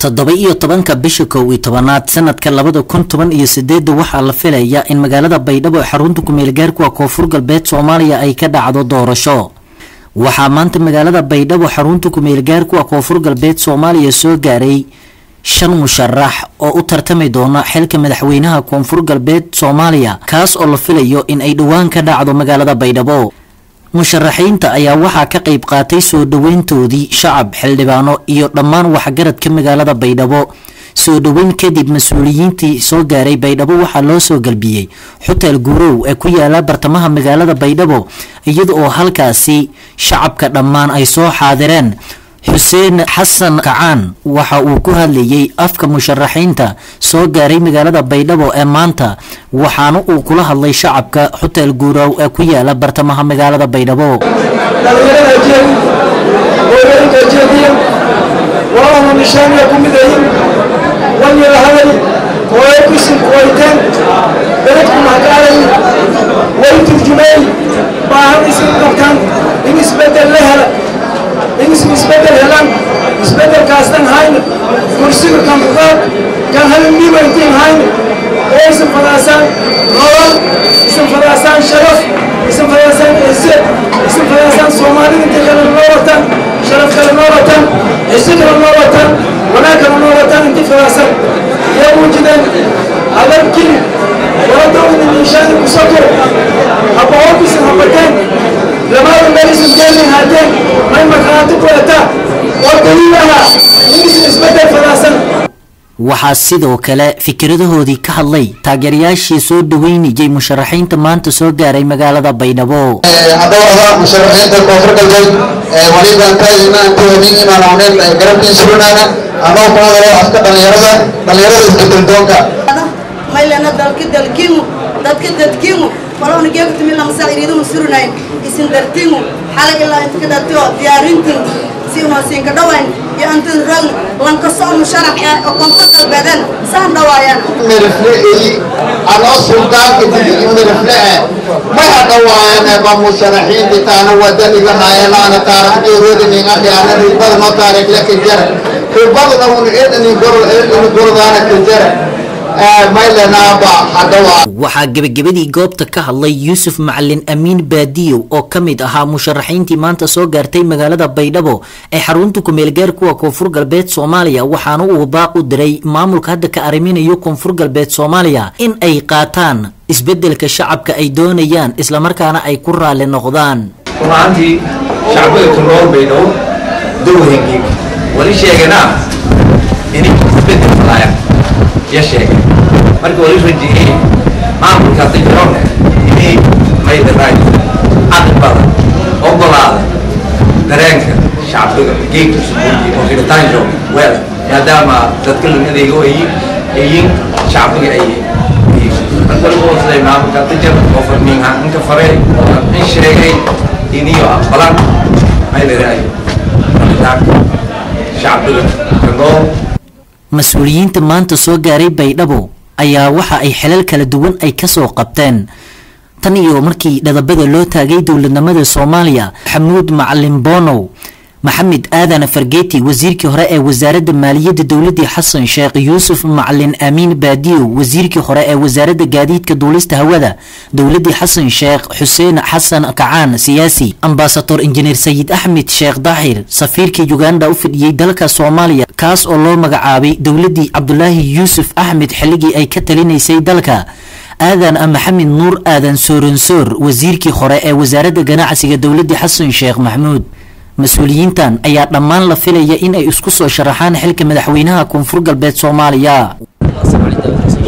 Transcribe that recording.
toddoba iyo tobanka bisha kow iyo tobanaad sanadka labada kun toban iyo sideedda waxaa la filayaa in magaalada baydhabo ee xarunta kumeelgaarkuwa koonfur galbeed soomaaliya ay ka dhacdo doorasho waxaa maanta magaalada baydhabo xarunta kumeelgaarkuwa koonfur galbeed soomaaliya soo gaaray shan musharax oo u tartami doona xilka madaxweynaha koonfur galbeed soomaaliya kaas oo la filayo in ay dhowaan ka dhacdo magaalada baydhabo musharaxiinta ayaa waxaa ka qayb qaatay soo dhoweyntoodii shacab xildhibaano iyo dhammaan waxgaradka magaalada baydhabo soo dhoweyn kadib mas-uuliyiintii soo gaaray baydhabo waxaa loo soo galbiyey xuteel guurow ee ku yaala bartamaha magaalada baydhabo iyada oo halkaasi shacabka dhammaan ay soo xaadireen xuseen xasan kacaan waxa uu ku hadlayay afka musharaxiinta soo gaaray magaalada baydhabo ee maanta waxaana uu kula hadlay shacabka xuteel guurow ee ku yaala bartamaha magaalada baydhabo dhalinyarada jeedi hooyooyinka jeediya walaalna nishaaniya ku midayin wanyara hadal hooyo kusinku wayteen beledku mahkaalayi way turjumay baahan isin qabtaan in isbedel la hela in is isbedel helaan isbedelkaastan hayna kursiga kan fuqaad kan halimiiba intiin hayna oo isin fadaasaan nolol isin fadaasaan sharaf isin fadaasaan ciise isin fadaasaan soomaalida inta kale noo wataan sharaf kale noo wataan ciise kale noo wataan wanaag kale noo wataan inti fadaasaan yaa muujideen adan kili waladowda niishaani kusoko habahokisin habateen lamaada meelisin geelin haateen may markhaati ku etaa oo daliil aha in isin isbedel fadaasan waxaa sidoo kale fikradahoodii ka hadlay taageerayaashii soo dhaweynayay musharaxiinta maanta soo gaaray magaalada baydhabo haddaba musharaxiinta koonfur galbeed waliban taagina inta habeen imaan ooneen garabkiin surinaana anoo ku hadalo afka dhalinyarada dhalinyarada isbedeldoonka maylana dalka dalkiingu dadka dadkiingu walowna geegtimi lamasa iriidumu surinayn isin dartiingu xalay ilaa inta ka dhatio diyaarintiin si unasiinka dhawayn iyo antin ragn lanka socmu sharax ee oo koonfur galbeedeen saan dhawaayaan mirifleeyi anoo suldaanka digii miriflee may hadhawaayane ba musharaxiinti taana wadaniga haayanaana taarikhdeedoodi ningadhi ana ribadano taariikhle ka jara ribadana un edani gordaana ka jara maylenaaba hadhawaa waxaa gebagabadii goobta ka hadlay yuusuf macalin amiin baadiyow oo ka mid ahaa musharaxiintii maanta soo gaartay magaalada baydhabo ee xarunta kumeelgaar kuwa koonfur galbeed soomaaliya waxaana uu baaq u diray maamulka hadda ka arriminayo koonfur galbeed soomaaliya in ay qaataan isbedelka shacabka ay doonayaan islamarkaana ay ku raali noqdaan runaantii shacbada tunool baydhabo dowhengeeg wali sheeganaa inay isbedel falaayaan ya sheegay marka wali rajiyey maamulka hadda jiroon inay maydaraay caqli badan ogolaada dareenka shacbiga geegka subuuji oo xidhitaanjo weel maadaama dadka lunadeega oo yiin yiin shacbiga ay marka lagu hoosday maamulka hadda jir oo farmiinha inka farey oo in sheegay iniyo aqbalan maydaraay rabitaanka shacbiga kanool mas-uuliyiinta maanta soo gaaray baydhabo ayaa waxa ay xilal kala duwan ay kasoo qabteen tan iyo markii dhadabada loo taagay dowladnimada soomaaliya xamuud macalin bonow maxamed aadan fargeeti wasiirkii hore ee wasaaradda maaliyadda dowladii xasan sheekh yuusuf macalin amiin baadiyow wasiirkii hore ee wasaaradda gaadiidka duulista hawada dowladii xasan sheekh xuseen xasan kacaan siyaasi ambasador injineer sayid axmed sheekh daahir safiirkii uganda u fidhiyey dalka soomaaliya kaas oo loo magacaabay dowladii cabdulaahi yuusuf axmed xilligii ay ka talinaysay dalka aadan maxamed nuur aadan sooransoor wasiirkii hore ee wasaaradda ganacsiga dowladii xasan sheekh maxmuud mas-uuliyiintan ayaa dhammaan la filaya in ay isku soo sharaxaan xilka madaxweynaha koonfur galbeed soomaaliya